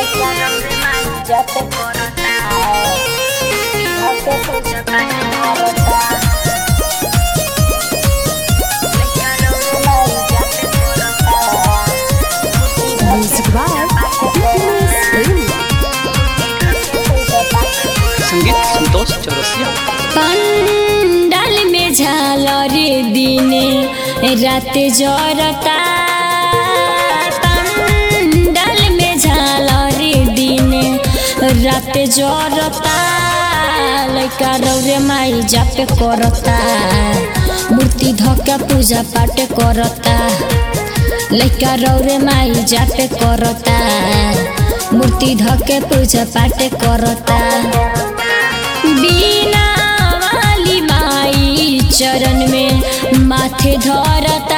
Music by Happiness Premium. संगीत संतोष चौरसिया पंडाल में झालरे दिने रात जरता पंडाल में झालरे दिने रात जरता लैका रौरे माई जापे करता मूर्ति धक्का पूजा पाठ करता लैका रौरे माई जापे करता मूर्ति धके पूजा पाठ करता बीना वाली माई चरण में माथे धरता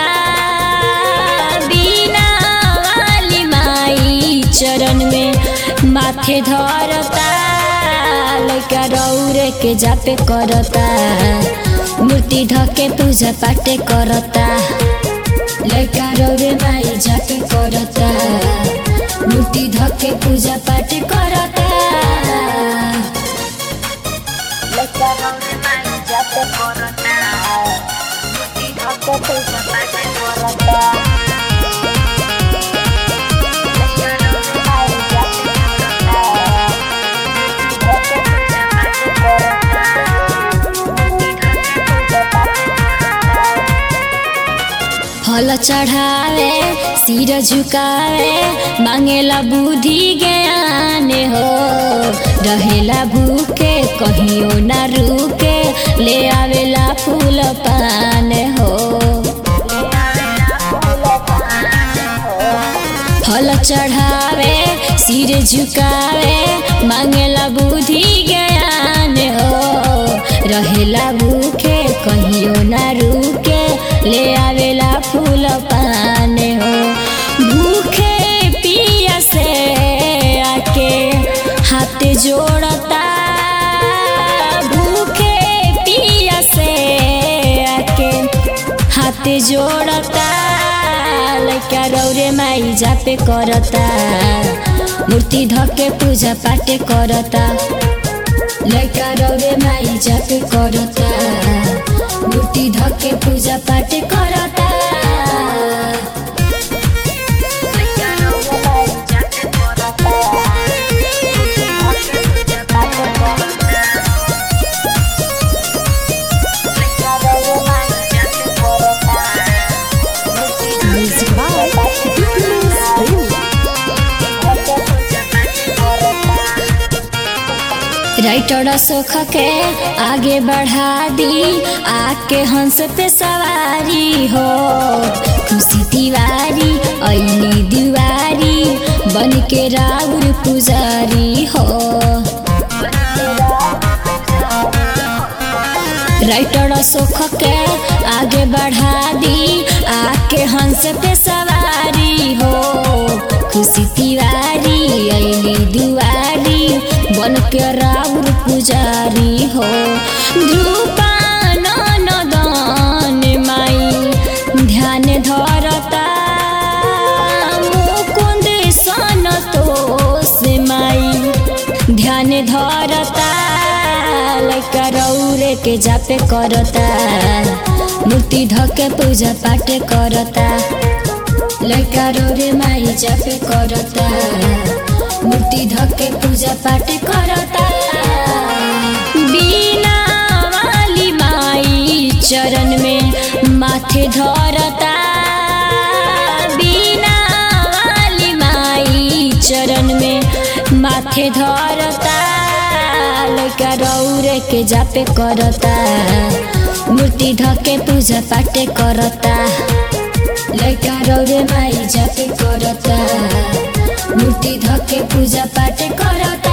बीना वाली माई चरण में माथे धरता लैका रौरे के जापे करता मूर्ति धके पूजा पाठ करता लैका रौरे माई जापे करता मूर्ति धके पूजा पाठ करता फल चढ़ावे सिर झुकावे मांगेला बुद्धि ज्ञान हो रहेला भूखे कहियो ना रुके ले आवेला फूल पान हो फल चढ़ावे सिर झुकावे मांगेला बुद्धि ज्ञान हो रहेला भूखे कहियो ना रुके ले आवेला फूल पान हो भूखे पिया से आके हाथ जोड़ता भूखे पिया से आके हाथ जोड़ता लैका रौरे माई जापे करता मूर्ति धके पूजा पाठ करता लैका रौरे माई जापे करता मूर्ति धके पूजा पाठ करता Music by Happiness Premium. Writer सुख के आगे बढ़ा दी आके हंस पे सवारी हो खुशी तिवारी ऐली दीवारी बन के राउर पुजारी हो राइटर सुख के आगे बढ़ा दी आके हंस पे सवारी हो खुशी तिवारी ऐली दुआरी बन के राउर पुजारी हो ध्रुपान नदन माई ध्यान धरता मुकुंद सनतोष माई ध्यान धरता लैका रौरे के जापे करता मूर्ति धके पूजा पाठ करता लैका रौरे माई जापे करता मूर्ति धके पूजा पाठ करता बीना वाली माई चरण में माथे धरता बीना वाली माई चरण में माथे धरता लैका रौरे के जापे करता मूर्ति धके पूजा पाठ करता लैका रौरे माई जापे करता मूर्ति धके पूजा पाठ करता